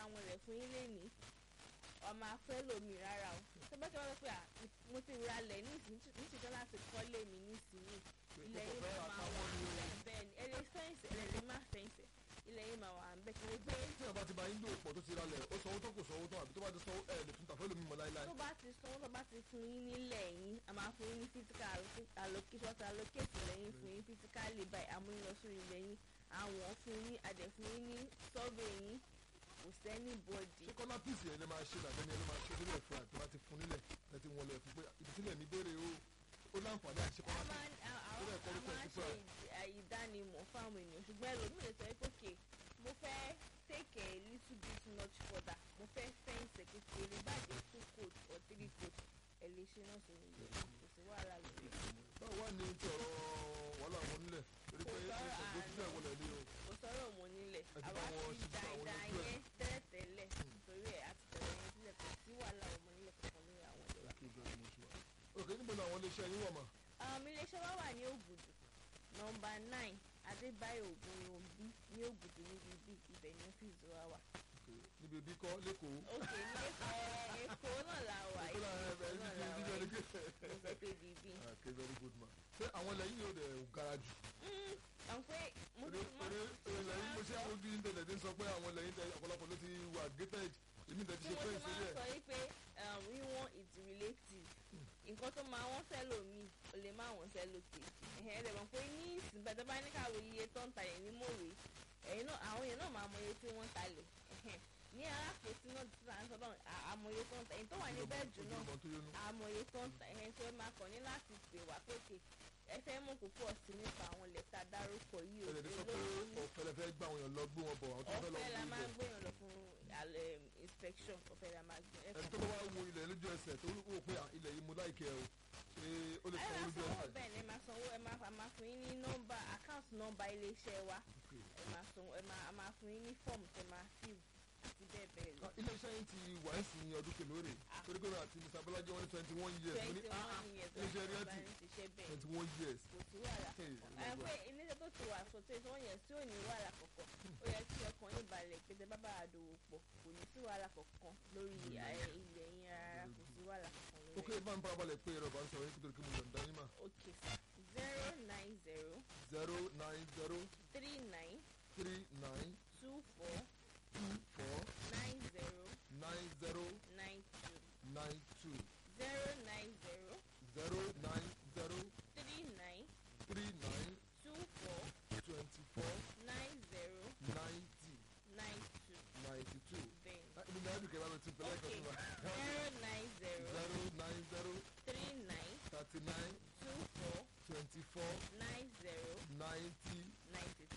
wọn lẹ̀ fún yín lẹ́ni ọmọ afẹ́ lomi rárá o tó bá ti wọ́n lọ pé à, mo ti ra lẹ̀ nísìnyí níṣìṣẹ́ láti kọ́lé mi nísìnyí ilẹ̀ yìí máa máa wà bẹ́ẹ̀ bẹ́ẹ̀ ni ẹ lè fẹ́ǹsì ẹ lè má fẹ́ǹsì ilẹ̀ yìí máa wà bẹ́ẹ̀ kí wọ́n gbé tí ọba ti ba yín dò pọ̀ tó ti ralẹ̀ ó sanwó tó kò sanwó tó àbí tó bá ti sanwó ẹ̀ lè tún tà fẹ́lẹ̀ mímọ́ láíláí. tó bá ti sanwó tó bá ti fún yín nílẹ̀ yín a máa fún yín ní physical allocation tó allocate lẹ́yìn fún yín physically by amúyín lọ sórí ilẹ̀ yín àwọn fún yín adẹ̀ fún yín ní survey yín kò sẹ́ni bọ́dì. ṣé kọ́lá píìsì ẹ̀ lè máa ṣe dàbẹ́ ni ẹ ló máa ṣe sílẹ̀ fún àti bá ti fún nílẹ̀ ẹ ti wọlé fún pé ibi sílẹ̀ mi béèrè o ó láǹfààní àti ṣe a kọ́lá máa píìsì. ń- a- a- Ó dẹ̀ kọ́ a orúkọ máa ń ẹ̀ sípò ṣe ẹ̀. ìd- ìdánimọ̀ fáwọn ènìyàn ṣùgbọ́n ẹlòmíì lè sọ pé òkè mo fẹ́ take a little bit much further mo fẹ́ fẹ́ǹsì kékeré bàjẹ́ two coat or three coat ẹ lè ṣe náà sórí ilẹ̀ yìí kò sí wàhálà lórí ẹ̀. báwo wá ní ti ọ̀rọ̀ wàhálà wọn nílẹ̀ torí pé Kò sọ̀rọ̀ ìṣòro ti fẹ́ wọlé ní o. kò sọ̀rọ̀ mọ́ nílẹ̀ Ẹ ti àwa bá wọn ti ṣe fún àwọn dáadáa ojú ẹ̀. yẹn tẹ́lẹ̀tẹ́lẹ̀ torí ẹ̀ àti tẹ̀lé yẹn sílẹ̀ kò sí wàhálà ọmọ nílẹ̀ kankan lórí àwọn ìlú wa. Thank you very much, ma. ok níbo ni àwọn iléeṣẹ́ yín wà mà. Um, iléeṣẹ́ wa wà ní Ògùdù nọmba nine Adébáyọ̀ Ògúnròmbí ní Ògùdù níbi bí ibẹ̀ ní ọ́fíìsì wa wà. Ok, níbi ibi kọ́ lẹ́kọ̀ọ́. òkè ní ẹ̀ Èkó náà la wà Èkó náà ẹ Èkó ẹ náà ní la kí wà ní kí kò sẹ́ pé bíbí. ok very good ma. ṣé àwọn ilẹ̀ yìí yóò dẹ̀ gara jù. àwọn pé mo eré ti mọ eré ilẹ̀ yìí mo ṣe àwọn ojú internet ń sọ pé àwọn ilẹ̀ yìí tẹ ọ̀pọ̀lọpọ̀ ló ti wà gated èmi tẹ̀ ti tí ṣe mo ti fẹ́ǹsì máa ń sílẹ̀. sọ yìí pé um, wíwọ́n it's relative nǹkan tó máa wọ́n sẹ́lò mi ò lè má wọ́n sẹ́lò kejì ẹ̀hẹ́n ẹ̀rẹ̀ mọ̀ pé ní ìsìn bàtà bá ní káwé iye tó ń talẹ̀ ní mòwe ẹ̀yin náà àwọn èèyàn náà máa mọ iye tí wọ́n ń talẹ̀ ẹ̀hẹ́n ní alápòsí náà ti sàn sọ́dọ̀ àmọye tó ń ta ẹ̀yin tó wà ní bẹ́ẹ̀dù náà Ojúbọ tó yónú. àmọye tó ń ta ẹ̀hẹ́n tó ẹ máa kàn ní láti pè wá pèkè ẹ fẹ́ mú púpọ̀ sí nípa àwọn lẹ́tà dárúkọ yìí ò ẹ̀rẹ̀ ti sọ pé èló ní ọ̀fẹ́ lẹ fẹ́ gbà àwọn èèyàn lọ gbé wọn bọ̀ àwọn tó fẹ́ lọ ọ̀fẹ́ la gbé máa ń ibẹ̀. gbéyàn lọ fún alẹ́ inspection ọ̀fẹ́ la máa gbé ẹni tó bá wá wo ilẹ̀ lójú ẹsẹ̀ tó wò pé à, ilẹ̀ yìí mo láìkẹ́ o ṣé ó lè ẹ sanwó máa lójú sanwó ẹsẹ̀. bẹ́ẹ̀ ni ẹ máa sanwó ẹ máa a máa fún yín ní nọ́mbà account nọ́mbà iléeṣẹ́ wa Ok. ẹ máa sanwó ẹ máa a máa fún yín ní fọ́ọ̀mù tẹ máa fill àti bẹ́ẹ̀ bẹ́ẹ̀ lọ. Ah, iléeṣẹ́ yín ti wà ń sìn ọdún kèlóore Ah. torí pé mi àti mr bọ́lájí wọn ní twenty one years mo ní twenty ah, one years iléeṣẹ́ ọ̀hún bá realty ń ṣiṣẹ́ bẹ́ẹ̀ twenty one years. kò sí wàhálà Hey, ẹ oh my pé iléeṣẹ́ tó ti wà for twenty one years tí ò ní wàhálà kankan ó yẹ kí ọkàn yín balẹ̀ pé tẹ bá bá a dòwò pọ̀ kò ní sí wàhálà kankan lórí ẹ, ilẹ̀ yín rárá kò sí wàhálà kankan lórí ok ẹ̀. bá ń farabalẹ̀ pé ẹ̀rọ bá ń sọ̀rọ̀ yín nítorí kí mo yọ̀ǹda yín mà okay sir zero nine zero zero nine zero three nine three nine two four two four nine zero nine zero nine two nine two zero nine zero zero nine zero three nine three nine two four twenty four nine zero ninety nine two ninety two. bẹ́ẹ̀ ibi náà dùkẹ́ bá mi tún pẹ̀lẹ́ okay kan tó wà. zero nine zero zero nine zero three nine thirty nine two four twenty four nine zero ninety ninety